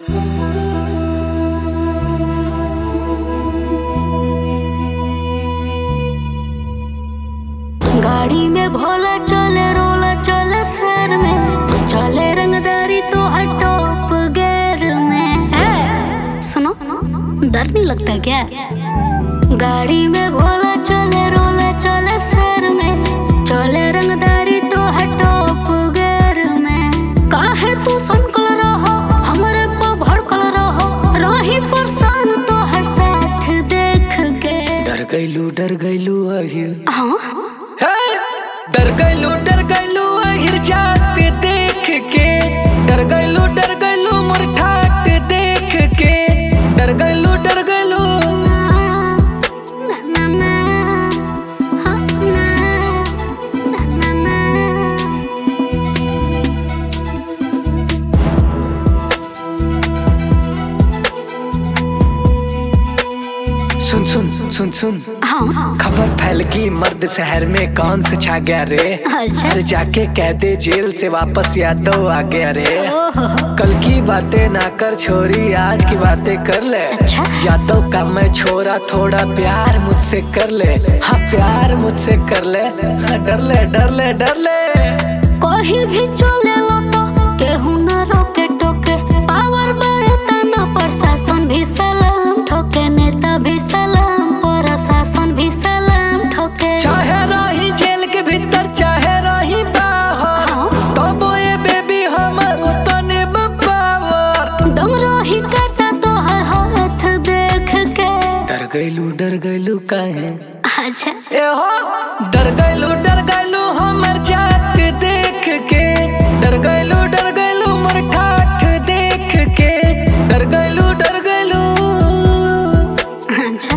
गाड़ी में भोला चले रोला चले शहर में चले रंगदारी तो टॉप गेर में ए, सुनो डर नहीं लगता क्या गाड़ी में भोला चले रोला चले शहर में चले रंगदारी तो टॉप गेर में काहे तू संकल रहो हमरे पर भड़कल रहो रही परेशान तो हर साथ देख के डर गइलू डर गइलू अहिर हाँ हे! डर गइलू डर गइलू अहिर जात देख के डर गइलू डर गइलू मोर ठाट देख के डर गइलू डर गइलू सुन सुन सुन सुन हाँ खबर फैल गई मर्द शहर में कौन से छा गया रे अच्छा। अरे जाके कह दे जेल से वापस यादव आ गया रे ओहो कल की बातें ना कर छोरी आज की बातें कर ले अच्छा। यादव का मैं छोरा थोड़ा प्यार मुझसे कर ले हाँ प्यार मुझसे कर ले हाँ, डर ले डर ले डर ले कहीं भी चले लो तो केहू न रोके टोके पावर बढ़ता न प्रशासन भी सलाम ठोके नेता भी सलाम प्रशासन भी सलाम ठोके चाहे रही जेल के भीतर चाहे रही बाहर हाँ। तो बोए बेबी हमर तने पावर डोंगरो ही काटा तो हर हाथ देख के डर गइलू डर गइलू काहे अच्छा ए हो डर गइलू डर गइलू हमर जात देख के डर गइलू डर गइलू मोर ठाठ देख के डर गइलू डर गइलू अच्छा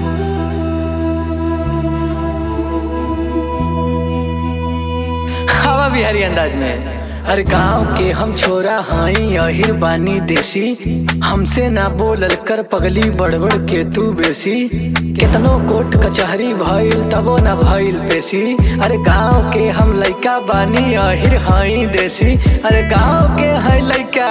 हवा बिहारी अंदाज में हर गांव के हम छोरा हाई अहिर बानी देसी हमसे ना बोलल कर पगली बड़बड़ के तू बेसी केतनो कोर्ट कचहरी भइल तबो ना भइल पेशी अरे गांव के हम लइका बानी अहिर हाई देसी अरे गांव के है लइका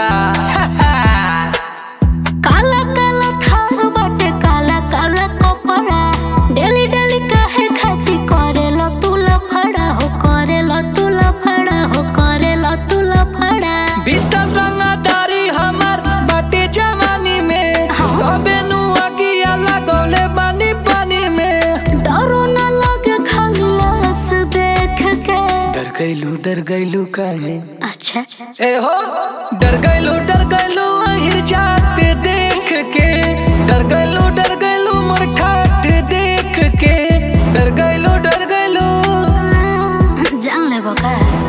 काला काला थार बाटे काला काला कपड़ा डेली डेली काहे खाती करेलो तू लफड़ा हो करेलो तू लफड़ा हो करेलो तू लफड़ा बीतल रंगदारी हमर बाटे जवानी में तबे नु अगिया लगौले बानी पानी में डरो न लगे खाली आस देख के डर गइलू डर गइलू काहे अच्छा ए हो डर गइलू डर गइलू अहिर जात देख के डर गइलू डर गइलू मोर ठाठ देख के डर गइलू डर गइलू जान ले बका